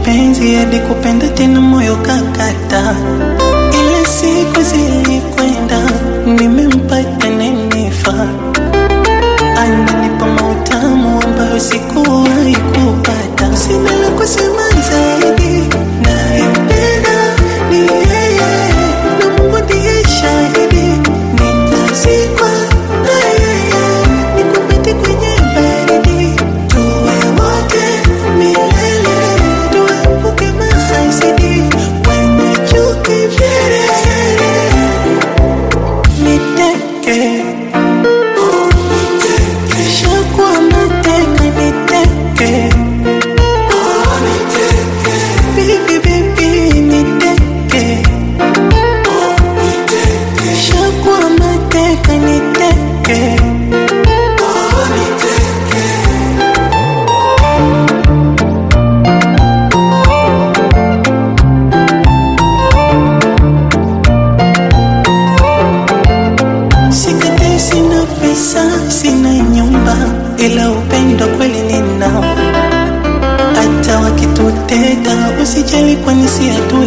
mapenzi hadi kupenda tena moyo kakata, ila siku zilikwenda, nimempata nenifaa, ananipa mautamu ambayo sikuwahi kupata. Sina la kusema zaidi, nampenda ni yeye, na Mungu ndiye shahidi, nitazikwa na yeye, nikumbate kwenye baridi, tuwe wote milele, tuepuke mahasidi, wenye chuki vyelele, niteke Shakuwa mateka niteke Bibi bibi niteke Shakuwa mateka niteke Sikate sina pesa, sina nyumba, ila upendo kweli ninao. Hata wakituteta usijali, kwani si hatu